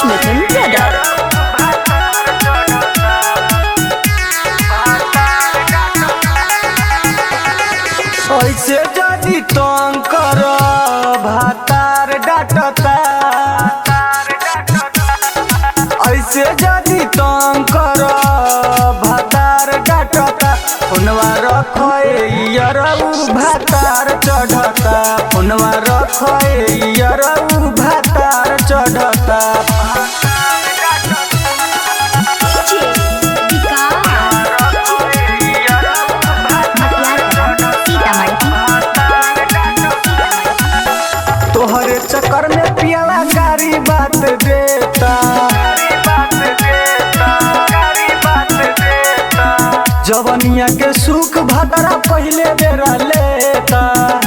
Mithun Brother. ऐसे जदि तंग कर भातार डाटता ऐसे जदि तंग कर भातार डाटता फोनवा रखरऊ भातार चढ़ता फोनवा रखरऊ भातार चढ़ता DJ Vikas. तोहरे चक्कर में पियाला गारी बात देता जवनिया के सुख भदरा पहले बेरा लेता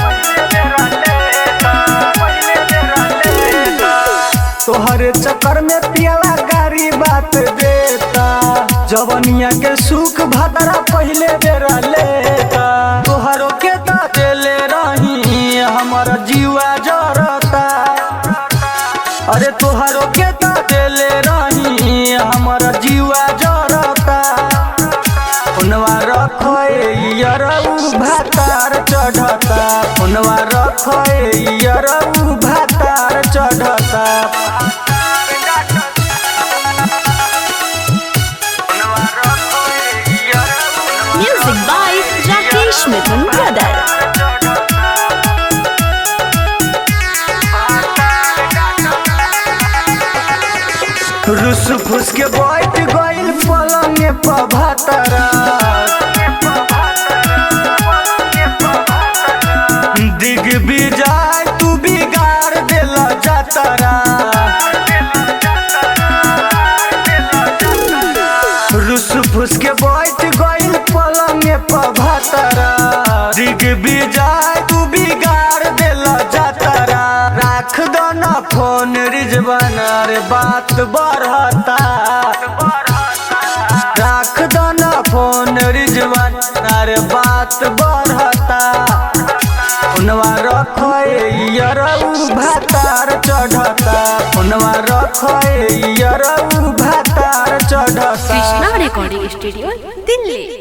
तोहरे चक्कर में पियाला गारी बात देता जवनिया के सुख भदरा पहले बेरा लेता तोहरो के दा देले रही हमर जीवा जरता अरे तोहरो के दा देले रही हमर जीवा जरता फोनवा रखरऊ भातार चढ़ता फोनवा रखरऊ भातार चढ़ता Music by Rakesh Mithun Brother. रुस फुस के बैठ गइल पलंग पर भातरा दिग बिजाय तू बिगाड़ देला जातरा रुस फुस के बैठ गइल पलंग पर भातरा दिग बिजाय तू बिगाड़ देला जातरा राख दो ना फोन रिजवान रे बात बढ़ता राख दो ना फोन रिजवान अरे बात बढ़ता फोनवा रखरऊ भातार चढ़ता फोनवा रखरऊ भातार चढ़ता Krishna Recording Studio, Delhi.